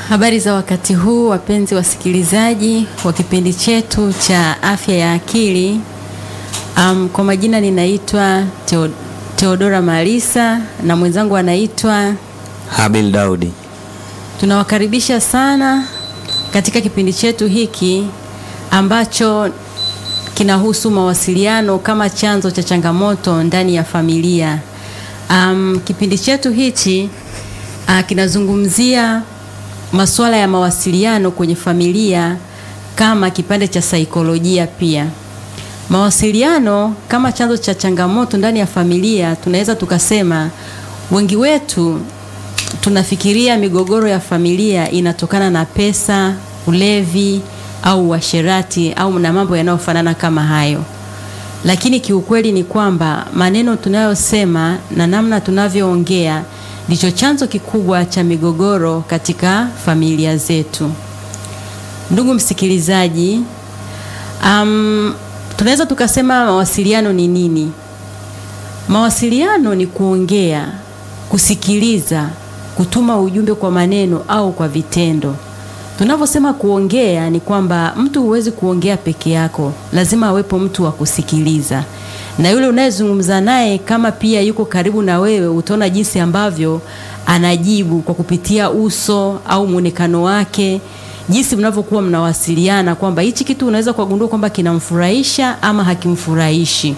Habari za wakati huu wapenzi wasikilizaji wa kipindi chetu cha afya ya akili. Um, kwa majina ninaitwa Teo, Teodora Malisa na mwenzangu anaitwa Habil Daudi. Tunawakaribisha sana katika kipindi chetu hiki ambacho kinahusu mawasiliano kama chanzo cha changamoto ndani ya familia. Um, kipindi chetu hichi uh, kinazungumzia masuala ya mawasiliano kwenye familia kama kipande cha saikolojia pia. Mawasiliano kama chanzo cha changamoto ndani ya familia, tunaweza tukasema wengi wetu tunafikiria migogoro ya familia inatokana na pesa, ulevi au uasherati au na mambo yanayofanana kama hayo. Lakini kiukweli ni kwamba maneno tunayosema na namna tunavyoongea ndicho chanzo kikubwa cha migogoro katika familia zetu. Ndugu msikilizaji, um, tunaweza tukasema mawasiliano ni nini? Mawasiliano ni kuongea, kusikiliza, kutuma ujumbe kwa maneno au kwa vitendo. Tunavyosema kuongea ni kwamba mtu huwezi kuongea peke yako, lazima awepo mtu wa kusikiliza na yule unayezungumza naye kama pia yuko karibu na wewe, utaona jinsi ambavyo anajibu kwa kupitia uso au muonekano wake, jinsi mnavyokuwa mnawasiliana, kwamba hichi kitu unaweza kugundua kwamba kinamfurahisha ama hakimfurahishi.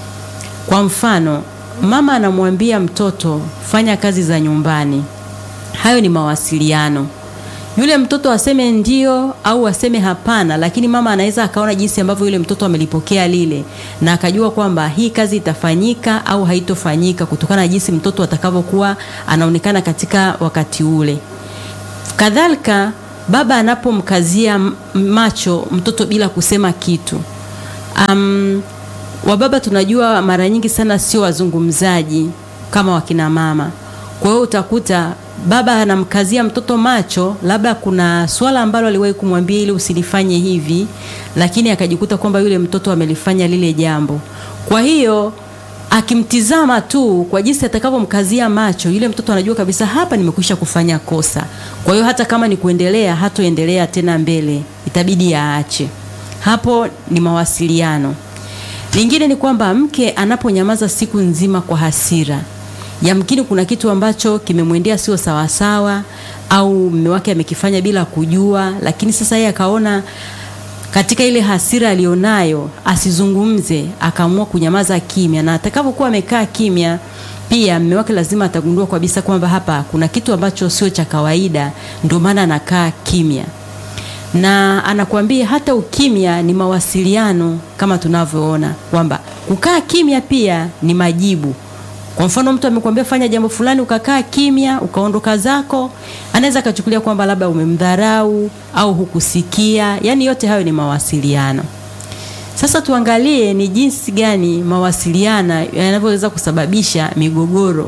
Kwa mfano, mama anamwambia mtoto fanya kazi za nyumbani, hayo ni mawasiliano. Yule mtoto aseme ndio au aseme hapana, lakini mama anaweza akaona jinsi ambavyo yule mtoto amelipokea lile na akajua kwamba hii kazi itafanyika au haitofanyika kutokana na jinsi mtoto atakavyokuwa anaonekana katika wakati ule. Kadhalika, baba anapomkazia macho mtoto bila kusema kitu. Um, wababa tunajua mara nyingi sana sio wazungumzaji kama wakina mama. Kwa hiyo utakuta baba anamkazia mtoto macho, labda kuna swala ambalo aliwahi kumwambia ili usilifanye hivi, lakini akajikuta kwamba yule mtoto amelifanya lile jambo. Kwa hiyo akimtizama tu kwa jinsi atakavyomkazia macho, yule mtoto anajua kabisa hapa nimekwisha kufanya kosa. Kwa hiyo hata kama ni kuendelea, hatoendelea tena mbele, itabidi aache. Hapo ni mawasiliano. Lingine ni kwamba mke anaponyamaza siku nzima kwa hasira yamkini kuna kitu ambacho kimemwendea sio sawasawa, au mume wake amekifanya bila kujua, lakini sasa yeye akaona katika ile hasira alionayo asizungumze, akaamua kunyamaza kimya, na atakapokuwa amekaa kimya, pia mume wake lazima atagundua kabisa kwamba hapa kuna kitu ambacho sio cha kawaida, ndio maana anakaa kimya na anakuambia hata ukimya ni mawasiliano, kama tunavyoona kwamba kukaa kimya pia ni majibu. Kwa mfano mtu amekwambia fanya jambo fulani, ukakaa kimya, ukaondoka zako, anaweza akachukulia kwamba labda umemdharau au hukusikia. Yaani yote hayo ni mawasiliano. Sasa tuangalie ni jinsi gani mawasiliano yanavyoweza kusababisha migogoro.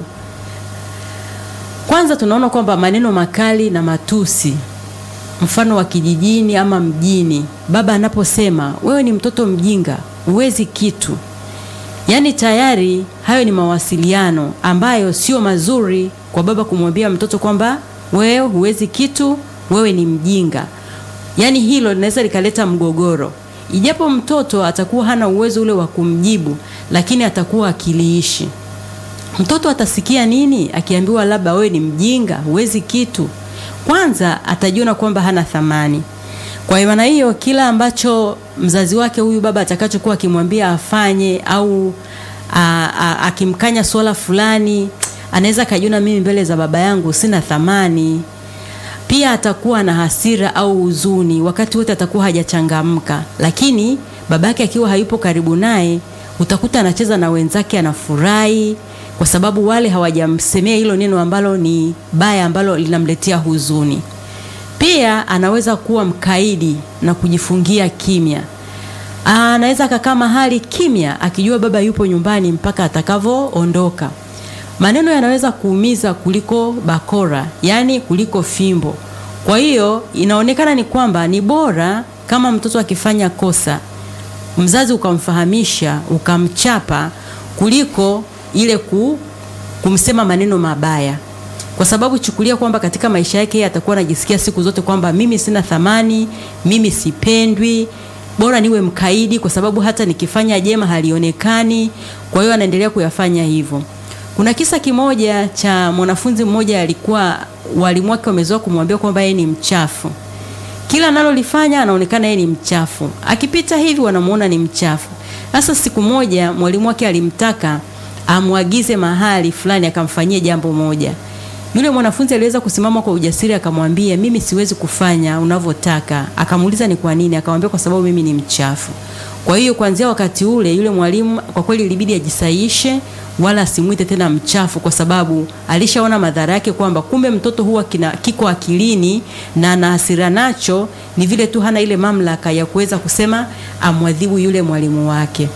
Kwanza tunaona kwamba maneno makali na matusi, mfano wa kijijini ama mjini, baba anaposema wewe ni mtoto mjinga, huwezi kitu Yaani tayari hayo ni mawasiliano ambayo sio mazuri kwa baba kumwambia mtoto kwamba wewe huwezi kitu, wewe ni mjinga. Yaani hilo linaweza likaleta mgogoro, ijapo mtoto atakuwa hana uwezo ule wa kumjibu, lakini atakuwa akiliishi. Mtoto atasikia nini akiambiwa labda wewe ni mjinga, huwezi kitu? Kwanza atajiona kwamba hana thamani. Kwa maana hiyo kila ambacho mzazi wake huyu baba atakachokuwa akimwambia afanye au akimkanya swala fulani, anaweza akajiona mimi mbele za baba yangu sina thamani. Pia atakuwa na hasira au huzuni, wakati wote atakuwa hajachangamka, lakini babake akiwa hayupo karibu naye, utakuta anacheza na wenzake, anafurahi kwa sababu wale hawajamsemea hilo neno ambalo ni baya, ambalo linamletea huzuni. Pia anaweza kuwa mkaidi na kujifungia kimya. Anaweza akakaa mahali kimya akijua baba yupo nyumbani mpaka atakavyoondoka. Maneno yanaweza kuumiza kuliko bakora, yaani kuliko fimbo. Kwa hiyo inaonekana ni kwamba ni bora kama mtoto akifanya kosa, mzazi ukamfahamisha, ukamchapa kuliko ile ku, kumsema maneno mabaya. kwa sababu chukulia kwamba katika maisha yake yeye atakuwa anajisikia siku zote kwamba mimi sina thamani, mimi sipendwi, bora niwe mkaidi, kwa sababu hata nikifanya jema halionekani. Kwa hiyo anaendelea kuyafanya hivyo. Kuna kisa kimoja cha mwanafunzi mmoja, alikuwa walimu wake wamezoea kumwambia kwamba yeye ni mchafu kila analolifanya anaonekana yeye ni mchafu, akipita hivi wanamuona ni mchafu. Sasa siku moja mwalimu wake alimtaka amwagize mahali fulani akamfanyie jambo moja. Yule mwanafunzi aliweza kusimama kwa ujasiri akamwambia, mimi siwezi kufanya unavyotaka. Akamuuliza ni kwa nini? Akamwambia kwa sababu mimi ni mchafu. Kwa hiyo kuanzia wakati ule yule mwalimu kwa kweli ilibidi ajisaishe, wala asimwite tena mchafu, kwa sababu alishaona madhara yake kwamba kumbe mtoto huwa kina, kiko akilini na ana hasira nacho, ni vile tu hana ile mamlaka ya kuweza kusema amwadhibu yule mwalimu wake.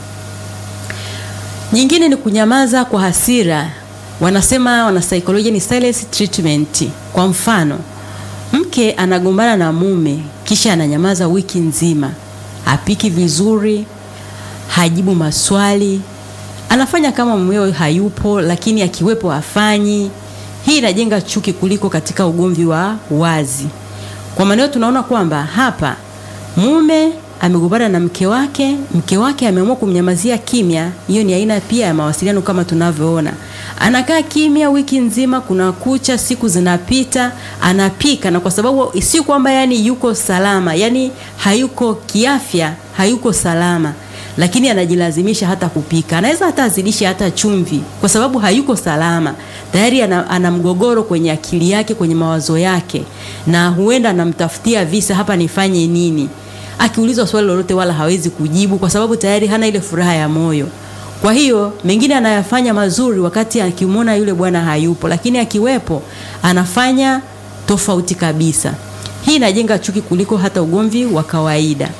Nyingine ni kunyamaza kwa hasira, wanasema wanasaikolojia ni silence treatment. Kwa mfano, mke anagombana na mume kisha ananyamaza wiki nzima, hapiki vizuri, hajibu maswali, anafanya kama mumewe hayupo, lakini akiwepo hafanyi. Hii inajenga chuki kuliko katika ugomvi wa wazi. Kwa maana tunaona kwamba hapa mume amegombana na mke wake, mke wake ameamua kumnyamazia kimya. Hiyo ni aina pia ya mawasiliano kama tunavyoona. Anakaa kimya wiki nzima, kuna kucha, siku zinapita, anapika, na kwa sababu si kwamba yani yuko salama, yani hayuko kiafya, hayuko salama lakini anajilazimisha hata kupika. Anaweza hata azidishe hata chumvi, kwa sababu hayuko salama tayari. Ana, ana mgogoro kwenye akili yake, kwenye mawazo yake, na huenda anamtafutia visa, hapa nifanye nini? Akiulizwa swali lolote wala hawezi kujibu, kwa sababu tayari hana ile furaha ya moyo. Kwa hiyo mengine anayafanya mazuri wakati akimwona yule bwana hayupo, lakini akiwepo anafanya tofauti kabisa. Hii inajenga chuki kuliko hata ugomvi wa kawaida.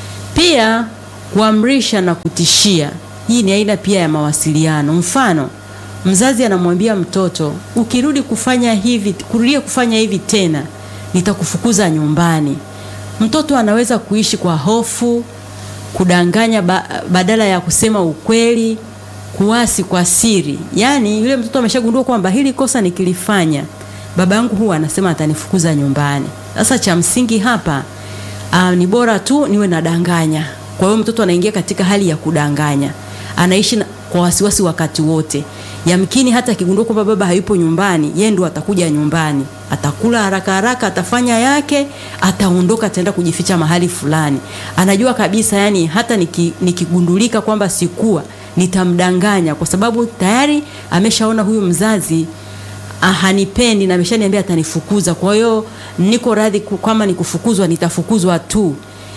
Pia kuamrisha na kutishia, hii ni aina pia ya mawasiliano. Mfano, mzazi anamwambia mtoto, ukirudi kufanya hivi, kurudia kufanya hivi tena, nitakufukuza nyumbani. Mtoto anaweza kuishi kwa hofu, kudanganya ba, badala ya kusema ukweli, kuasi kwa siri. Yaani yule mtoto ameshagundua kwamba hili kosa nikilifanya, baba yangu huwa anasema atanifukuza nyumbani. Sasa cha msingi hapa aa, ni bora tu niwe nadanganya. Kwa hiyo mtoto anaingia katika hali ya kudanganya, anaishi na, kwa wasiwasi wakati wote. Yamkini hata akigundua kwamba baba hayupo nyumbani, yeye ndo atakuja nyumbani, atakula haraka haraka, atafanya yake, ataondoka, ataenda kujificha mahali fulani. Anajua kabisa, yani hata niki, nikigundulika kwamba sikuwa, nitamdanganya kwa sababu tayari ameshaona huyu mzazi hanipendi na ameshaniambia atanifukuza. Kwa hiyo niko radhi kama nikufukuzwa, nitafukuzwa tu.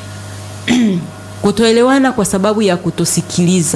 Kutoelewana kwa sababu ya kutosikiliza.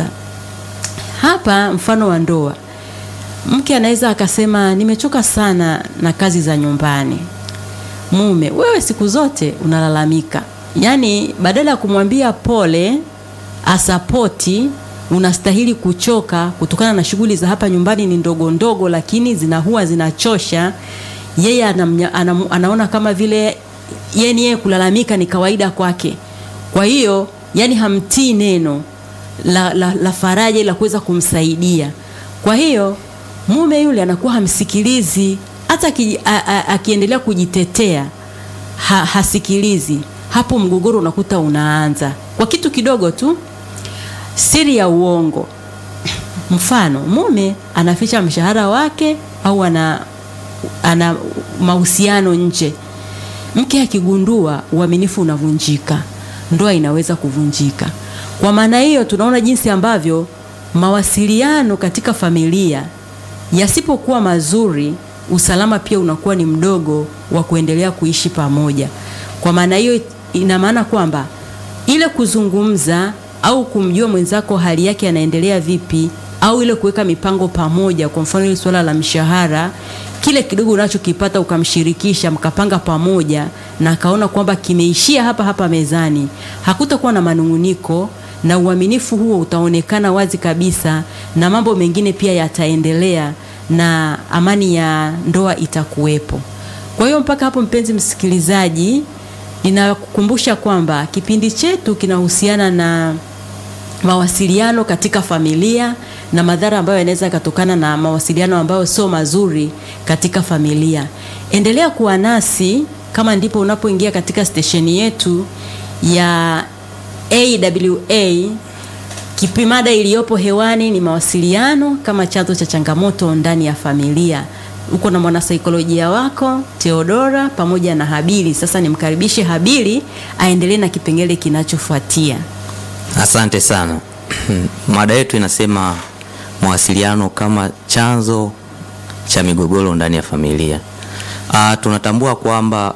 Hapa mfano wa ndoa, mke anaweza akasema nimechoka sana na kazi za nyumbani. Mume, wewe siku zote unalalamika, yaani badala ya kumwambia pole, asapoti, unastahili kuchoka kutokana na shughuli za hapa nyumbani ni ndogo ndogo, lakini zinahuwa zinachosha. Yeye anamnya, anam, anaona kama vile yeye yeye kulalamika ni kawaida kwake, kwa hiyo yani hamtii neno la, la, la faraja la kuweza kumsaidia. Kwa hiyo mume yule anakuwa hamsikilizi, hata akiendelea kujitetea ha, hasikilizi. Hapo mgogoro unakuta unaanza kwa kitu kidogo tu, siri ya uongo. Mfano, mume anaficha mshahara wake au ana, ana mahusiano nje. Mke akigundua, uaminifu unavunjika, ndoa inaweza kuvunjika. Kwa maana hiyo tunaona jinsi ambavyo mawasiliano katika familia yasipokuwa mazuri, usalama pia unakuwa ni mdogo wa kuendelea kuishi pamoja. Kwa maana hiyo ina maana kwamba ile kuzungumza au kumjua mwenzako hali yake anaendelea vipi, au ile kuweka mipango pamoja, kwa mfano ile swala la mshahara, kile kidogo unachokipata ukamshirikisha, mkapanga pamoja, na akaona kwamba kimeishia hapa hapa mezani, hakutakuwa na manunguniko na uaminifu huo utaonekana wazi kabisa, na mambo mengine pia yataendelea na amani ya ndoa itakuwepo. Kwa hiyo mpaka hapo, mpenzi msikilizaji, ninakukumbusha kwamba kipindi chetu kinahusiana na mawasiliano katika familia na madhara ambayo yanaweza yakatokana na mawasiliano ambayo sio mazuri katika familia. Endelea kuwa nasi kama ndipo unapoingia katika stesheni yetu ya AWA. Kipimada iliyopo hewani ni mawasiliano kama chanzo cha changamoto ndani ya familia. Uko na mwanasaikolojia wako Theodora pamoja na Habili. Sasa nimkaribishe Habili aendelee na kipengele kinachofuatia. Asante sana. Mada yetu inasema mawasiliano kama chanzo cha migogoro ndani ya familia. Ah, tunatambua kwamba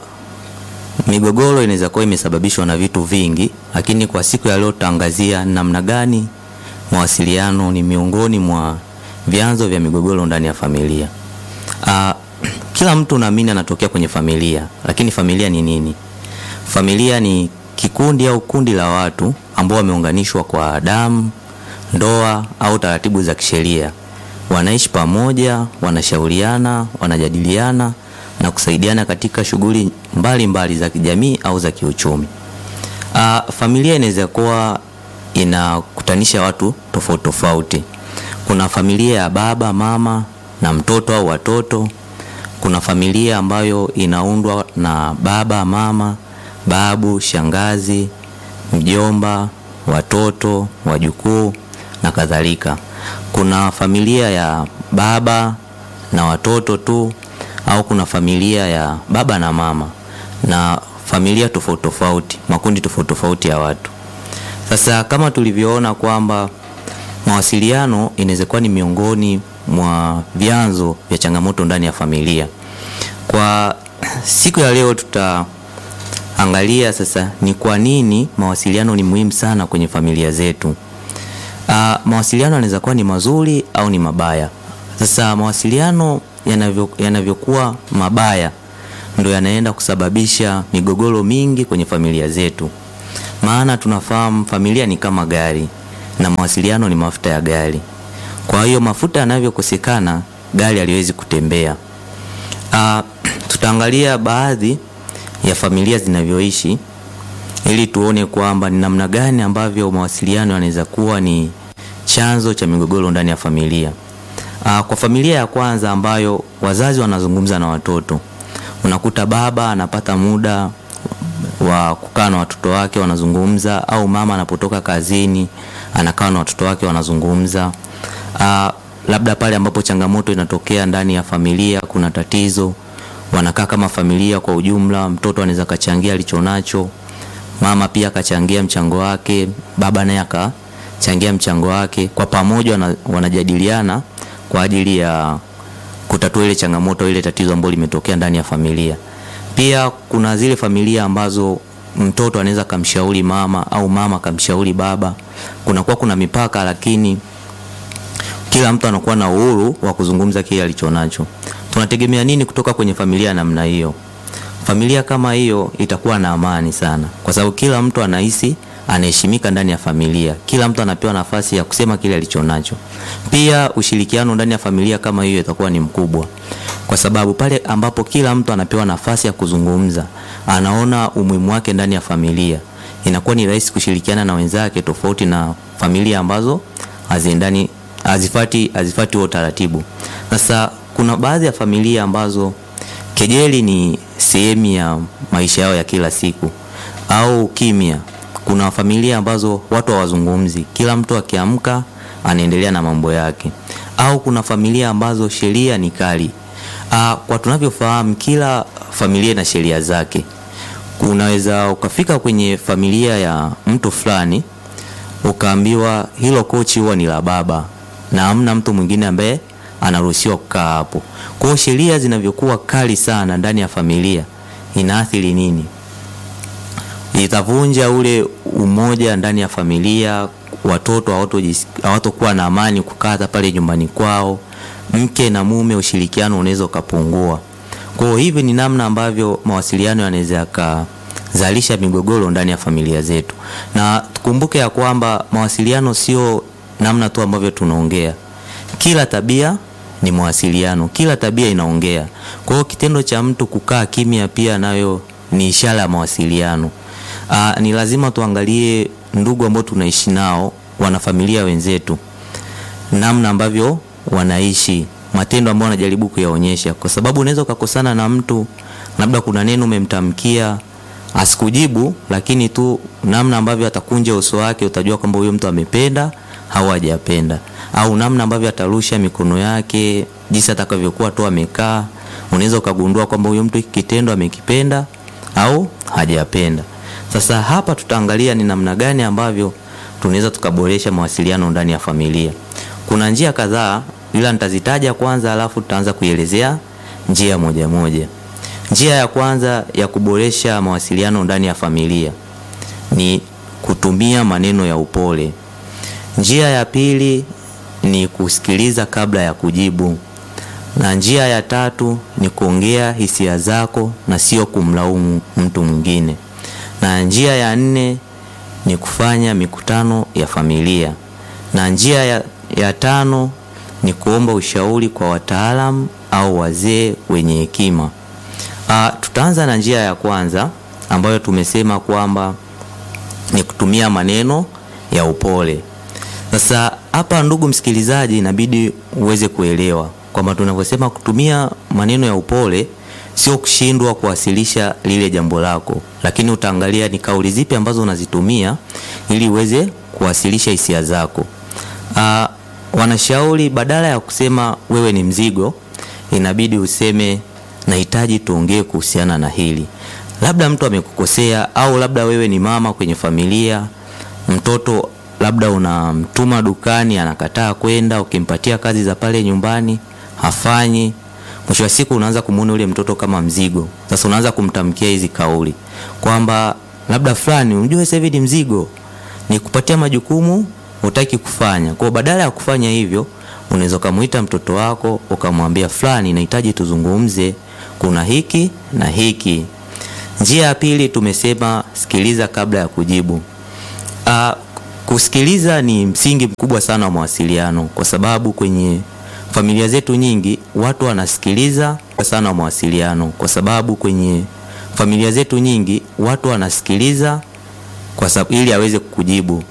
migogoro inaweza kuwa imesababishwa na vitu vingi, lakini kwa siku ya leo tutaangazia namna gani mawasiliano ni miongoni mwa vyanzo vya migogoro ndani ya familia. Ah, kila mtu naamini anatokea kwenye familia, lakini familia ni nini? Familia ni kikundi au kundi la watu ambao wameunganishwa kwa damu, ndoa au taratibu za kisheria. Wanaishi pamoja, wanashauriana, wanajadiliana na kusaidiana katika shughuli mbalimbali za kijamii au za kiuchumi. Ah, familia inaweza kuwa inakutanisha watu tofauti tofauti. Kuna familia ya baba, mama na mtoto au watoto. Kuna familia ambayo inaundwa na baba, mama, babu, shangazi, mjomba, watoto, wajukuu na kadhalika. Kuna familia ya baba na watoto tu au kuna familia ya baba na mama na familia tofauti tofauti, makundi tofauti tofauti ya watu. Sasa kama tulivyoona kwamba mawasiliano inaweza kuwa ni miongoni mwa vyanzo vya changamoto ndani ya familia. Kwa siku ya leo tutaangalia sasa ni kwa nini mawasiliano ni muhimu sana kwenye familia zetu. Uh, mawasiliano yanaweza kuwa ni mazuri au ni mabaya. Sasa mawasiliano yanavyo yanavyokuwa mabaya ndo yanaenda kusababisha migogoro mingi kwenye familia zetu. Maana tunafahamu familia ni kama gari na mawasiliano ni mafuta ya gari. Kwa hiyo mafuta yanavyokosekana, gari haliwezi kutembea. Uh, tutaangalia baadhi ya familia zinavyoishi ili tuone kwamba ni namna gani ambavyo mawasiliano yanaweza kuwa ni chanzo cha migogoro ndani ya familia. Uh, kwa familia ya kwanza ambayo wazazi wanazungumza na watoto, unakuta baba anapata muda wa kukaa na watoto wake wanazungumza, au mama anapotoka kazini anakaa na watoto wake wanazungumza. Uh, labda pale ambapo changamoto inatokea ndani ya familia, kuna tatizo, wanakaa kama familia kwa ujumla. Mtoto anaweza kachangia alichonacho, mama pia akachangia mchango wake, baba naye akachangia mchango wake, kwa pamoja wana, wanajadiliana kwa ajili ya kutatua ile changamoto, ile tatizo ambalo limetokea ndani ya familia. Pia kuna zile familia ambazo mtoto anaweza kamshauri mama au mama kamshauri baba. Kunakuwa kuna mipaka, lakini kila mtu anakuwa na uhuru wa kuzungumza kile alichonacho. Tunategemea nini kutoka kwenye familia ya namna hiyo? Familia kama hiyo itakuwa na amani sana, kwa sababu kila mtu anahisi anaheshimika ndani ya familia. Kila mtu anapewa nafasi ya kusema kile alichonacho. Pia ushirikiano ndani ya familia kama hiyo itakuwa ni mkubwa, kwa sababu pale ambapo kila mtu anapewa nafasi ya kuzungumza, anaona umuhimu wake ndani ya familia, inakuwa ni rahisi kushirikiana na wenzake, tofauti na familia ambazo haziendani, hazifati hazifati huo taratibu. Sasa kuna baadhi ya familia ambazo kejeli ni sehemu ya maisha yao ya kila siku au kimya kuna familia ambazo watu hawazungumzi, kila mtu akiamka anaendelea na mambo yake, au kuna familia ambazo sheria ni kali. Aa, kwa tunavyofahamu kila familia ina sheria zake. Unaweza ukafika kwenye familia ya mtu fulani ukaambiwa hilo kochi huwa ni la baba na hamna mtu mwingine ambaye anaruhusiwa kukaa hapo. Kwa hiyo sheria zinavyokuwa kali sana ndani ya familia inaathiri nini? itavunja ule umoja ndani ya familia. Watoto hawatokuwa na amani kukaa hata pale nyumbani kwao. Mke na mume, ushirikiano unaweza ukapungua. Kwa hiyo hivi ni namna ambavyo mawasiliano yanaweza yakazalisha migogoro ndani ya familia zetu, na tukumbuke ya kwamba mawasiliano sio namna tu ambavyo tunaongea. Kila tabia ni mawasiliano, kila tabia inaongea. Kwa hiyo kitendo cha mtu kukaa kimya pia nayo ni ishara ya mawasiliano. Aa, ni lazima tuangalie ndugu ambao tunaishi nao, wanafamilia wenzetu, namna ambavyo wanaishi, matendo ambayo wanajaribu kuyaonyesha, kwa sababu unaweza ukakosana na mtu, labda kuna neno umemtamkia asikujibu, lakini tu namna ambavyo atakunja uso wake utajua kwamba huyo mtu amependa au hajapenda, au namna ambavyo atarusha mikono yake, jinsi atakavyokuwa tu amekaa, unaweza ukagundua kwamba huyo mtu hiki kitendo amekipenda au hajapenda. Sasa hapa tutaangalia ni namna gani ambavyo tunaweza tukaboresha mawasiliano ndani ya familia. Kuna njia kadhaa, ila nitazitaja kwanza, alafu tutaanza kuielezea njia moja moja. Njia ya kwanza ya kuboresha mawasiliano ndani ya familia ni kutumia maneno ya upole. Njia ya pili ni kusikiliza kabla ya kujibu, na njia ya tatu ni kuongea hisia zako na sio kumlaumu mtu mwingine, na njia ya nne ni kufanya mikutano ya familia, na njia ya, ya tano ni kuomba ushauri kwa wataalamu au wazee wenye hekima. Uh, tutaanza na njia ya kwanza ambayo tumesema kwamba ni kutumia maneno ya upole. Sasa hapa, ndugu msikilizaji, inabidi uweze kuelewa kwamba tunavyosema kutumia maneno ya upole sio kushindwa kuwasilisha lile jambo lako, lakini utaangalia ni kauli zipi ambazo unazitumia ili uweze kuwasilisha hisia zako. Uh, wanashauri badala ya kusema wewe ni mzigo, inabidi useme nahitaji tuongee kuhusiana na hili. Labda mtu amekukosea, au labda wewe ni mama kwenye familia, mtoto labda unamtuma dukani anakataa kwenda, ukimpatia kazi za pale nyumbani hafanyi. Mwisho wa siku unaanza kumuona yule mtoto kama mzigo. Sasa unaanza kumtamkia hizi kauli kwamba labda fulani, unajua sasa hivi ni mzigo, ni kupatia majukumu hutaki kufanya. Kwa badala ya kufanya hivyo, unaweza kumuita mtoto wako ukamwambia, fulani, nahitaji tuzungumze, kuna hiki na hiki. Njia ya pili tumesema sikiliza kabla ya kujibu. Uh, kusikiliza ni msingi mkubwa sana wa mawasiliano, kwa sababu kwenye familia zetu nyingi watu wanasikiliza sana wa mawasiliano, kwa sababu kwenye familia zetu nyingi watu wanasikiliza kwa sababu ili aweze kukujibu